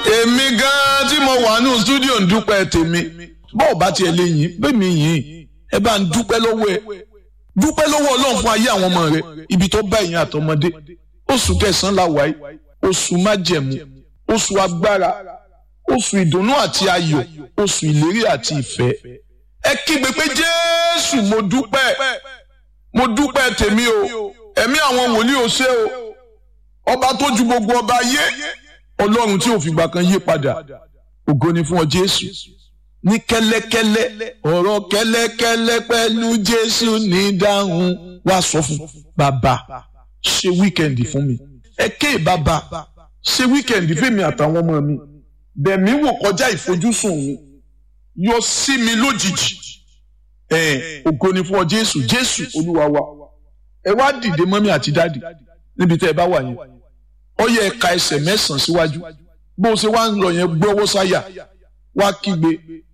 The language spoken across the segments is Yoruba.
èmi gan-an tí mo wà ní stúdíò ń dúpẹ́ tèmi bọ́ọ̀ bá tiẹ̀ lè yìn bẹ́ẹ̀ mi yìn ẹ bá ń dúpẹ́ lọ́wọ́ ẹ dúpẹ́ lọ́wọ́ ọlọ́run fún ayé àwọn ọmọ rẹ ibi tó bá ìyẹn àtọmọdé oṣù kẹsàn-án la wáyé oṣù májẹ̀mú oṣù agbára oṣù ìdùnnú àti ayọ̀ oṣù ìlérí àti ìfẹ́ ẹ kígbe pé jésù mo dúpẹ́ mo dúpẹ́ tèmi o ẹ̀mí àwọn wòlíì ò ṣe o ọba tó ju gbogbo ọba ayé ọlọ́run tí ò fìgbà kan yí padà ògo ni fún ọ jésù ní kẹ́lẹ́kẹ́lẹ́ ọ̀rọ̀ kẹ́lẹ́kẹ́lẹ́ pẹ̀lú jésù ní dáhùn wá sọ fún bàbá ṣe wíkẹ̀ndì fún mi ẹ ké bàbá ṣe wíkẹ̀ndì fèmi àtàwọn ọmọ mi bẹ̀mí wò kọjá ìfojúsùn mi yọ sí mi lójijì ẹ ògo ni fún ọ jésù jésù olúwa wa ẹ wá dìde mọ́mí àti dáàdì níbi tẹ́ ẹ bá wà yẹn ó yẹ ẹ ka ẹsẹ̀ mẹ́sàn-án síwájú bó o ṣe wá ń lọ yẹn gbé ọwọ́ sáyà wá kígbe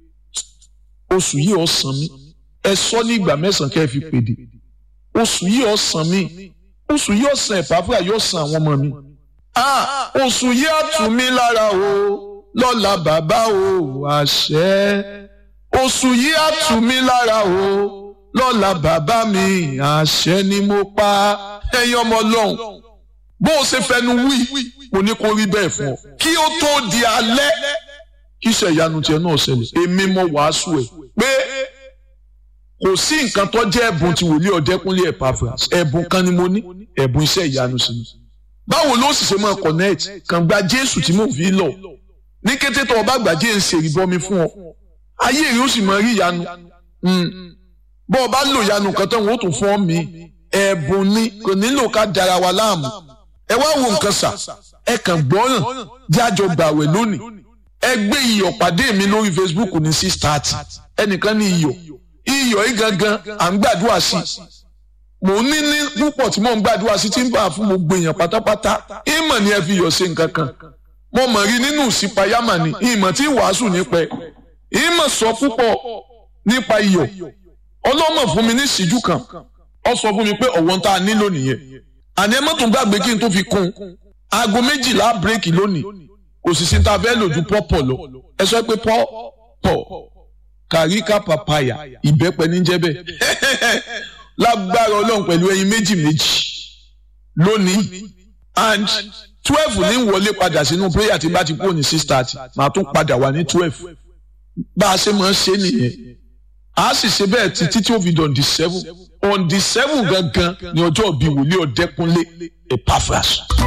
oṣù yìí ó san mí ẹ sọ ní ìgbà mẹ́sàn-án kẹ́ ẹ fi pèdè oṣù yìí ó san mí oṣù yìí ó san ẹ̀fáfúrà yóò san àwọn ọmọ mi ah oṣù yìí á tù mí lára o lọ́la bàbá o àṣẹ oṣù yìí á tù mí lára o lọ́la bàbá mi àṣẹ ni mo pa ẹ̀yin ọmọ ọlọ́run bó o ṣe fẹnu wí mo ní kó rí bẹ́ẹ̀ fún ọ kí ó tó di alẹ́ kí iṣẹ́ ìyanu tiẹ̀ náà ṣẹlẹ̀ èmi mo wàásù ẹ̀ pé kò sí nǹkan tó jẹ́ ẹ̀bùn tí wòlíì ọ̀dẹ́kúnlé Epaphras ẹ̀bùn kan ni mo ní ẹ̀bùn iṣẹ́ ìyanu sí ni báwo ló sì ṣe máa connect kàn gba Jésù tí mo fi lọ ní kété tó o bá gbà jẹ́ ń ṣe ìbọmi fún ọ ayé rẹ ó sì máa rí ìyanu bọ́ ọ bá lò ìyanu kan tán wọ́n ó tún fún ọ mi ẹ̀bùn ni kò nílò ká dara wa láàmú ẹ wá wo nǹkan sà ẹ kàn gbọ́ràn jájọ gbàwẹ̀ lónìí ẹ gbé iyọ̀ pàdé mi lórí Facebook ní six thirty ẹnìkan ní iyọ̀ iyọ̀ yìí gangan à ń gbàdúrà sí mò ń ní ní púpọ̀ tí mò ń gbàdúrà sí tí ń bá fún gbogbo èèyàn pátápátá ìmọ̀ ni ẹ fi iyọ̀ ṣe nǹkan kan mo mọ̀ rí nínú ìsìpayámà ni ìmọ̀ tí wàásù nípa ẹ̀ ìmọ̀ sọ púpọ̀ nípa iyọ̀ ọlọ́mọ fún mi ní ìṣíjú kan ó sọ fún mi pé ọ̀wọ́n tá a nílò nìyẹn àní ẹ má tún gbàgbé kí n tó fi kún aago méjìlá bírèkì lónìí kò sì sí ta fẹ́ lò ju pọ́pọ̀ lọ ẹ sọ pé pọ́pọ̀ kàríkà pàpàyà ìbẹ́pẹ níjẹ́ bẹ́ẹ̀ lágbára ọlọ́run pẹ̀lú ẹyin méjì méjì lónìí and twelve ní wọlé padà sínú prayer tí bá ti kúrò ní six thirty màá tún padà wà ní twelve bá a ṣe máa ń ṣe nìyẹn a sì ṣe bẹ́ẹ̀ títí tí ó fi dàn di seven on the seven gangan ni ọjọ́ bíi wòlíì ọ̀dẹ́kúnlé Epaphras.